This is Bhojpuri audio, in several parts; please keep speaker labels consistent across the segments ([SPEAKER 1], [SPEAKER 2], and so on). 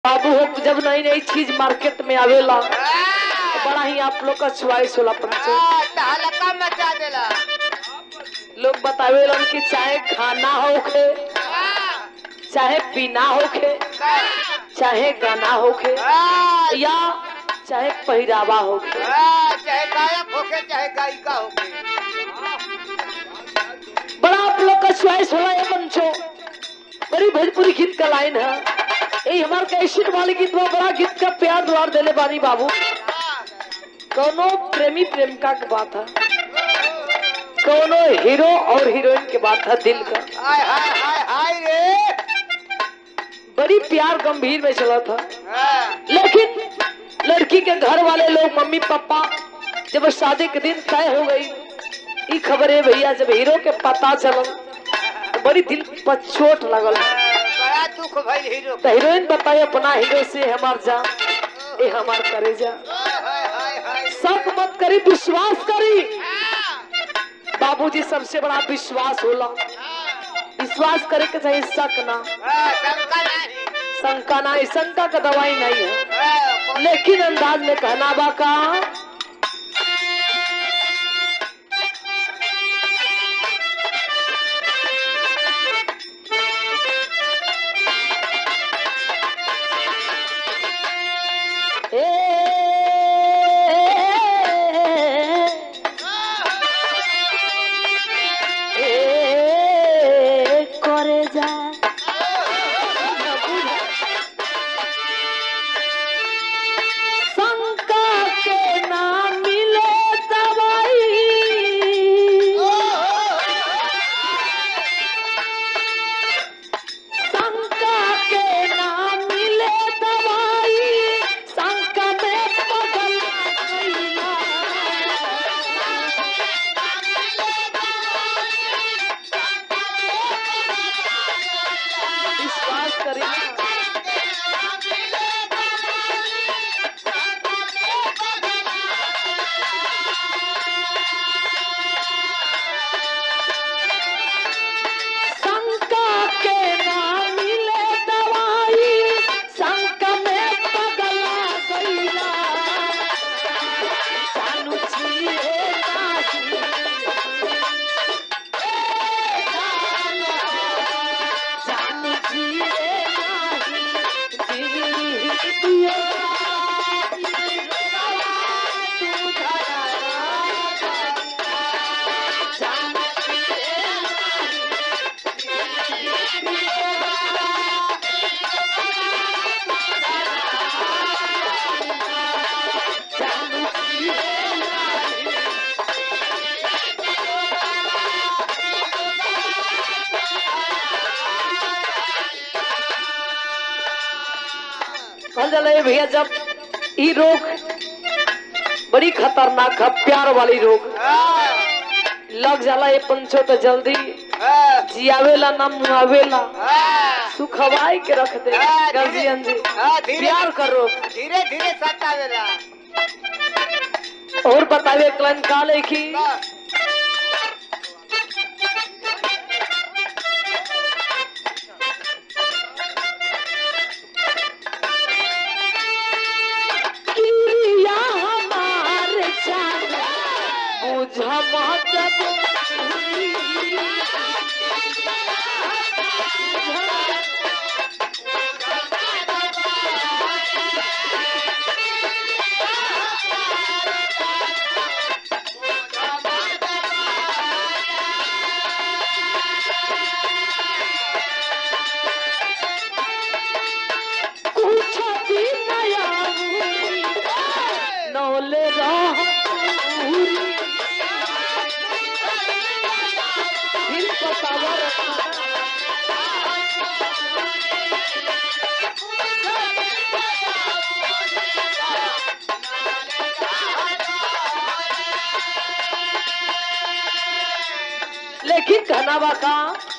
[SPEAKER 1] बाबू हो जब नई नई चीज मार्केट में आवेला तो बड़ा ही आप लोग का च्वाइस होला परिचय
[SPEAKER 2] हलका मचा देला
[SPEAKER 1] लोग बतावेलन कि चाहे खाना होखे चाहे पीना होखे चाहे गाना होखे या चाहे पहरावा होखे
[SPEAKER 2] चाहे गायक होके चाहे गायिका होके
[SPEAKER 1] बड़ा आप लोग का च्वाइस होला ये बंचो बड़ी भोजपुरी गीत का लाइन है ये हमारे कैसेट वाले गीत में बड़ा गीत का प्यार द्वार देले बानी बाबू कौनो प्रेमी प्रेमिका की बात है कौनो हीरो और हीरोइन की बात है दिल का
[SPEAKER 2] हाय हाय हाय हाय रे
[SPEAKER 1] बड़ी प्यार गंभीर में चला था
[SPEAKER 2] हाँ,
[SPEAKER 1] लेकिन लड़की के घर वाले लोग मम्मी पापा जब शादी के दिन तय हो गई ई खबर है भैया जब हीरो के पता चलल तो बड़ी दिल पर चोट लगल
[SPEAKER 2] बड़ा दुख भइल हीरो
[SPEAKER 1] तो हीरोइन बताए अपना हीरो से हमार जान ए हमार करे जा
[SPEAKER 2] हाय हाय हाय हाय
[SPEAKER 1] शक मत करी विश्वास करी बाबूजी सबसे बड़ा विश्वास होला विश्वास करे के चाहिए शक ना
[SPEAKER 2] हाँ, शंका नहीं
[SPEAKER 1] शंका ना इस शंका का दवाई नहीं है
[SPEAKER 2] हाँ, कौन-
[SPEAKER 1] लेकिन अंदाज में कहना बा का করে যা शंका के ना मिले दवाई शंका के ना मिले दवाई शंका में पगल गईला। विश्वास करिए शंका के ना मिले दवाई शंका में पगला गईला जानू छिए नाही जानू छिए नाही दिया तू धरा जानू छिए जानू छिए नाही कहल जाला ये भैया जब ई रोग बड़ी खतरनाक है प्यार वाली रोग
[SPEAKER 2] हाँ,
[SPEAKER 1] लग जाला ये पंचो तो जल्दी
[SPEAKER 2] हाँ,
[SPEAKER 1] जियावेला ना मुआवेला
[SPEAKER 2] हाँ,
[SPEAKER 1] सुखवाई के रख दे
[SPEAKER 2] हाँ,
[SPEAKER 1] गर्जियन जी
[SPEAKER 2] धीरे- हाँ, धीरे-
[SPEAKER 1] प्यार करो
[SPEAKER 2] धीरे धीरे सतावेला
[SPEAKER 1] और बतावे क्लन काले की
[SPEAKER 2] हाँ,
[SPEAKER 1] किया हमार जान बुझ मत कुछ भी नया हुई नौले रह पूरी फिर पतावर लेकिन कहनावा का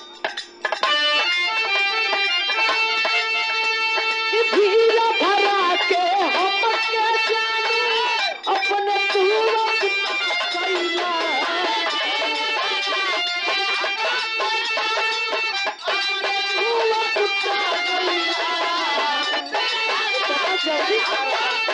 [SPEAKER 1] भीड़ भरा के हम के जाने अपने पूरब कैला पूरब जल्दी